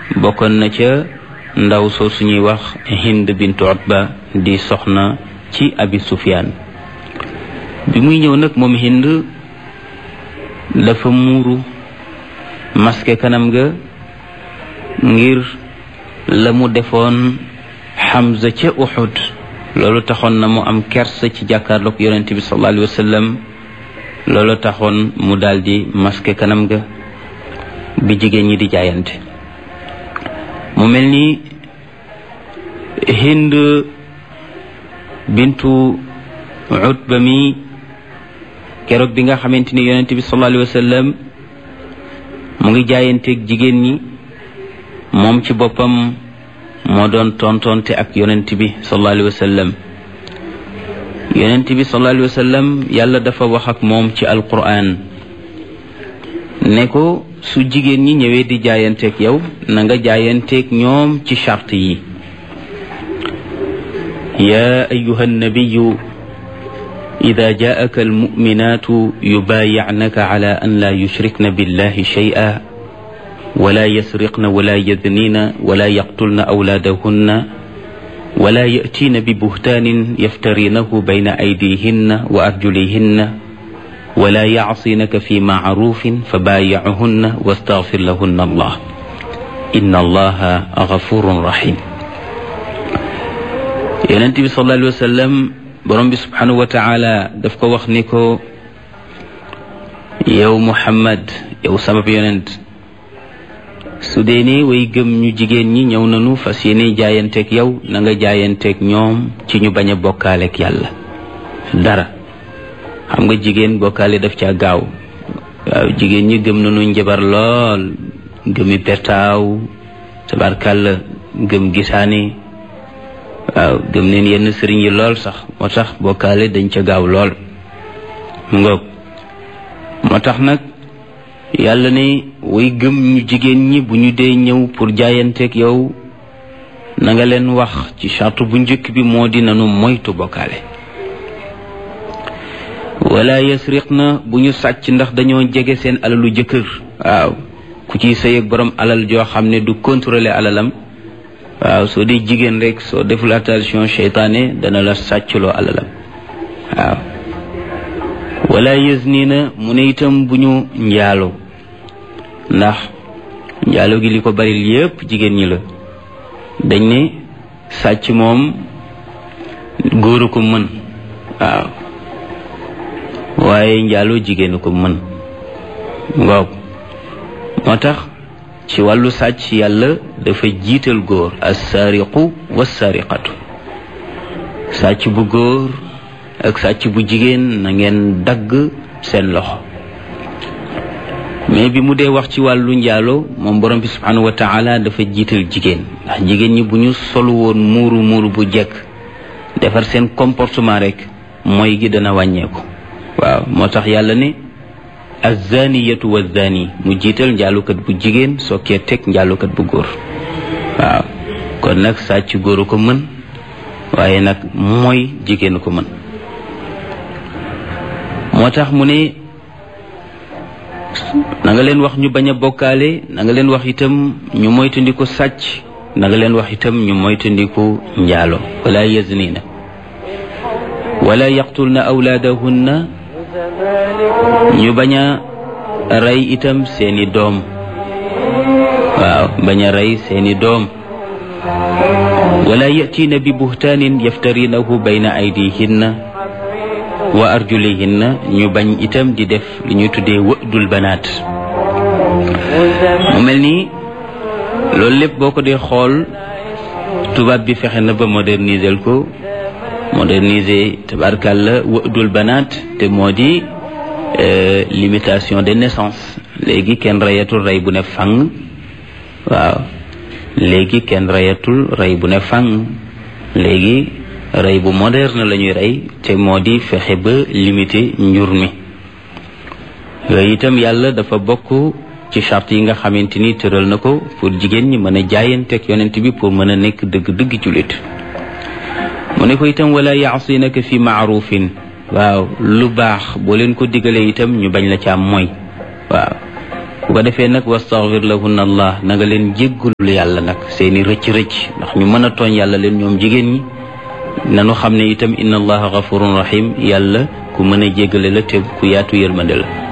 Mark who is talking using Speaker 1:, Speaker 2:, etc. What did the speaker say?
Speaker 1: bokkoon na ca ndaw soo suñuy wax hind bintu utba di soxna ci abi sufyaan bi muy ñëw nag moom hind dafa muuru maske kanam ga ngir la mu defoon Hamza ca Uhud loolu taxoon na mu am kersa ci jàkkaarloog yonent bi sallallahu alayhi wa sallam loolu taxoon mu daldi maske kanam ga bi jigéen ñi di jaayante mu mel ni Hind bintu Utba mi keroog bi nga xamante ni yonent bi sallallahu alayhi wa sallam mu ngi jaayanteeg jigéen ñi moom ci boppam moo doon tontonte ak yonent bi sallallahu alayhi wa sallam yonent bi sallallahu alayhi wa sallam yàlla dafa wax ak moom ci alquran ne ko su jigéen ñi ñëwee di jaayanteeg yow na nga jaayanteeg ñoom ci charte yi yaa ayuha nabiyu ida jaaka almuminatu yubaayicnaka ala an la yushrikna billahi shay'a ولا يسرقن ولا يذنين ولا يقتلن أولادهن ولا يأتين ببهتان يفترينه بين أيديهن وأرجلهن ولا يعصينك في معروف فبايعهن واستغفر لهن الله إن الله غفور رحيم ينتبه صلى الله عليه وسلم برم سبحانه وتعالى دفك وخنكو يو محمد يو سبب ينت su dee ne way gëm ñu jigéen ñi ñëw nañu fas yéene jaayanteeg yow na nga jaayanteeg ñoom ci ñu bañ a bokkaaleeg yàlla dara xam nga jigéen bokkaale daf caa gaaw waaw jigéen ñi gëm nañu njabar lool gëmi pertaaw tabarkàlla gëm gisaane waaw gëm neen yenn sëriñ yi lool sax moo tax bokkaale dañ ca gaaw lool mu ngoog moo tax nag yàlla ne way gëm ñu jigéen ñi bu ñu dee ñëw pour jaayanteeg yow na nga leen wax ci charte bu njëkk bi moo di nanu moytu bokkaale wala yasriq na bu ñu sàcc ndax dañoo jege seen alalu jëkkër waaw ku ciy sëy ak borom alal joo xam ne du contrôler alalam waaw soo dee jigéen rek soo deful attention seytaane dana la sàccloo alalam waaw wala yazni na mu ne itam bu ñu njaaloo ndax njaalo gi li ko bari yépp jigéen ñi la dañ ne sàcc moom góor a ko mën waaw waaye njaalo jigéen a ko mën waaw moo tax ci wàllu sàcc yàlla dafa jiital góor assaariqu wassariqatu sàcc bu góor ak sàcc bu jigéen na ngeen dagg seen loxo mais bi mu dee wax ci wàllu njaalo moom borom bi subhanahu wa taala dafa jiital jigéen ndax jigéen ñi bu ñu solu woon muuru muuru bu jekk defar seen comportement rek mooy gi dana wàññeeku waaw moo tax yàlla ne azaniyatu wazani mu jiital njaalukat bu jigéen sokkee teg njaalukat bu góor waaw kon nag sàcc góoru ko mën waaye nag mooy jigéen ko mën moo tax mu ne na nga leen wax ñu bañ a bokkaale na nga leen wax itam ñu moytandiku sàcc na nga leen wax itam ñu moytandiku njaalo wala yaznina wala yaqtulna awlaadahunna ñu bañ a rey itam seeni doom waaw bañ a rey seeni doom wala yatiina bi buhtaanin yaftarinahu bayna aydihinna wa arjulihinna ñu bañ itam di def li ñuy tuddee wëdul banaat mu mel ni loolu lépp boo ko dee xool tubaab bi fexe na ba moderniser ko moderniser tabarkàlla wëdul banaat te moo di limitation de naissance léegi kenn reyatul rey bu ne fang waaw léegi kenn reyatul rey bu ne fang léegi rey bu moderne la ñuy rey te moo di fexe ba limiter njur mi yooyu itam yàlla dafa bokk ci charte yi nga xamante ni tëral na ko pour jigéen ñi mën a jaayanteeg yonent bi pour mën a nekk dëgg-dëgg jullit mu ne ko itam wala yaasinaka fi maarufin waaw lu baax boo leen ko digalee itam ñu bañ la ca am mooy waaw ku ko defee nag wastaghfir lahunna allah na nga leen jéggul yàlla nag seeni rëcc-rëcc ndax ñu mën a tooñ yàlla leen ñoom jigéen ñi nanu xam ne itam inna allaha ghafurun rahim yàlla ku mën a jéggale la te ku yaatu yërmande la